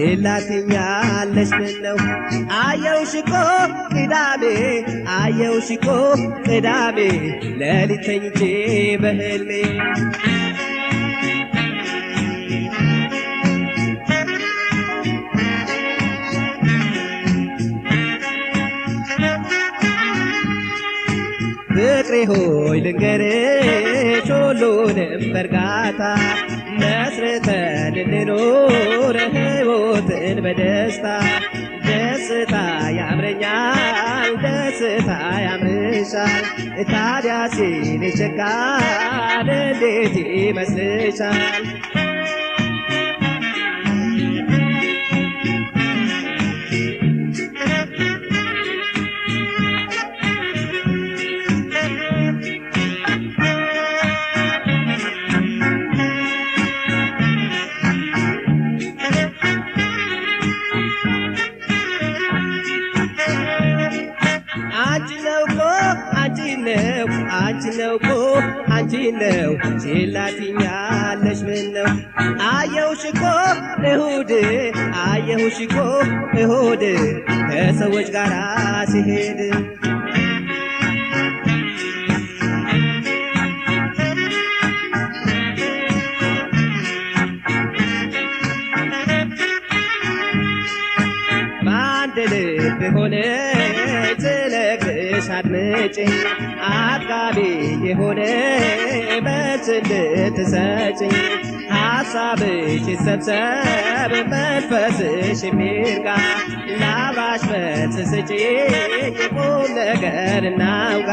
ችላትኛለሽ ምን ነው አየው ሽኮ ቅዳሜ አየው ሽኮ ቅዳሜ ሌሊት ተኝቼ በህልሜ ፍቅሬ ሆይ ልንገርሽ ሁሉንም በእርጋታ መስርተን እንኖር ሕይወትን በደስታ ደስታ ያምረኛል ደስታ ያምርሻል ታዲያ ሲል ይቸካል እንዴት ይመስልሻል አንቺ ነው እኮ አንቺ ነው አንቺ ነው እኮ አንቺ ነው ችላትኛለሽ ምን ነው አየሁሽ እኮ እሁድ አየሁሽ እኮ እሁድ ከሰዎች ጋር ሲሄድ በአንድ ልብ ሆነ ስለግሽ አድምጭኝ አጥጋቢ የሆነ መልስ እንድትሰጭኝ ሀሳብሽ ይሰብሰብ መንፈስሽ የሚርጋ ላባሽ መልስ ስጪኝ ቁም ነገር እናውጋ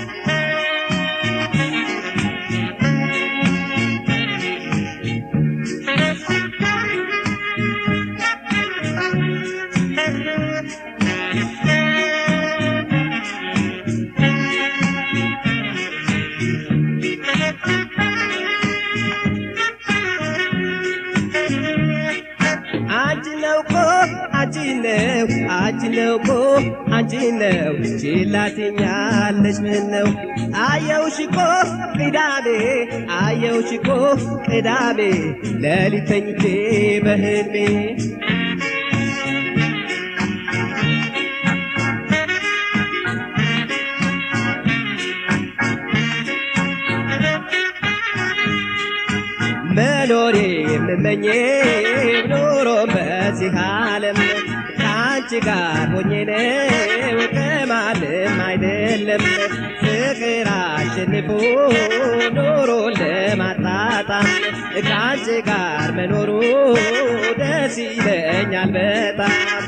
አንቺ ነው እኮ አንቺ ነው አንቺ ነው እኮ አንቺ ነው ችላትኛለሽ ምን ነው አየውሽ እኮ ቅዳሜ አየውሽ እኮ ቅዳሜ ሌሊት ተኝቼ በህልሜ መኖር የምመኘው ኖሮ በዚህ ዓለም ከአንቺ ጋር ሆኜ ነው ከማንም አይደለም ፍቅር አሸንፎ ኖሮ ለማጣጣም ከአንቺ ጋር መኖሩ ደስ ይለኛል በጣም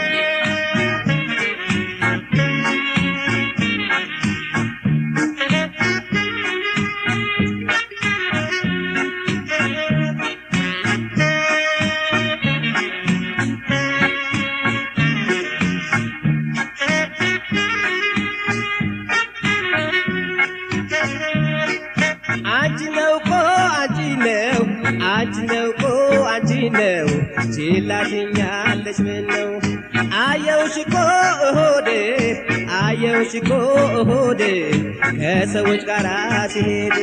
አንቺ ነው እኮ አንቺ ነው አንቺ ነው እኮ አንቺ ነው ችላትኛለሽ ምን ነው አየውሽ እኮ እሆድ አየውሽ እኮ እሆድ ከሰዎች ጋር ሲሄድ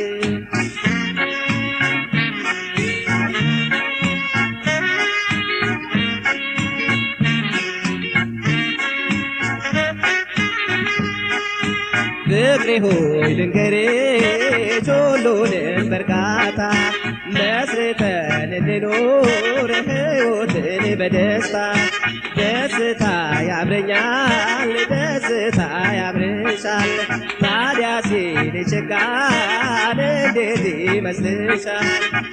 ፍቅሬ ሆይ ልንገርሽ ሁሉንም በእርጋታ መስርተን እንኖር ሕይወትን በደስታ ደስታ ያምረኛል ደስታ ያምርሻል ታዲያ ሲል ይቸጋል እንዴት ይመስልሻል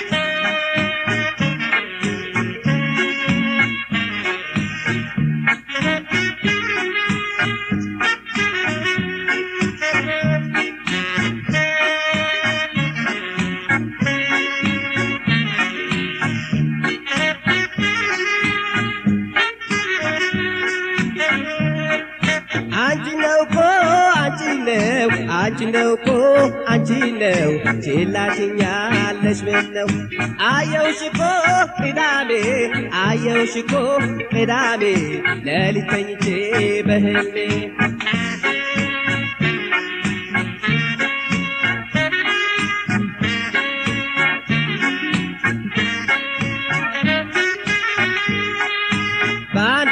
አንቺ ነው እኮ አንቺ ነው አንቺ ነው እኮ አንቺ ነው ችላትኛለሽ ምን ነው አየውሽ እኮ ቅዳሜ አየውሽ እኮ ቅዳሜ ሌሊት ተኝቼ በህልሜ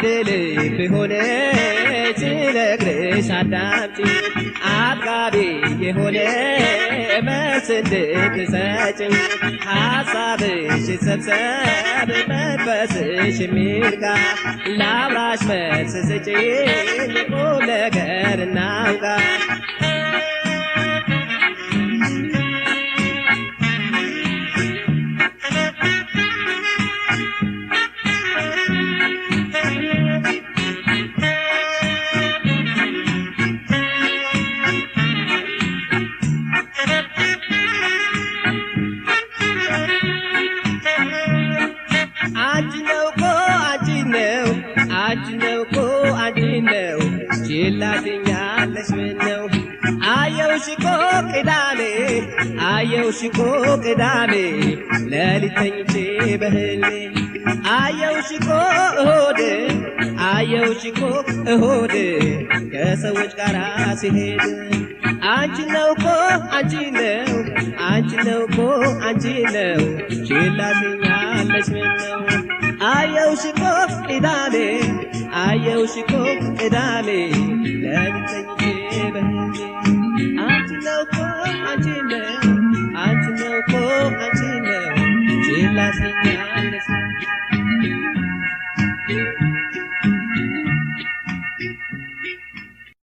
አንድ ልብ ሆነ ስነግርሽ አዳምጪ አጥጋቢ የሆነ መልስ እንድትሰጭኝ ሀሳብሽ ሰብሰብ መንፈስሽ የሚርጋ ላውራሽ መልስ ስጪኝ ቁም ነገር እናውጋ አንቺ ነው እኮ አንቺ ነው አንቺ ነው እኮ አንቺ ነው ችላትኛለሽ ምን ነው አየውሽ እኮ ቅዳሜ አየውሽ እኮ ቅዳሜ ሌሊት ተኝቼ በህልሜ አየውሽ እኮ እሁድ አየውሽ እኮ እሁድ ከሰዎች ጋር ሲሄድ አንቺ ነው እኮ አንቺ ነው አንቺ ነው እኮ አንቺ ነው ችላትኛለሽ ምን ነው አየውሽ እኮ ቅዳሜ አየውሽ እኮ ቅዳሜ ሌሊት ተኝቼ በህልሜ አንቺ ነው እኮ አንቺ ነው አንቺ ነው እኮ አንቺ ነው ችላትኛለሽ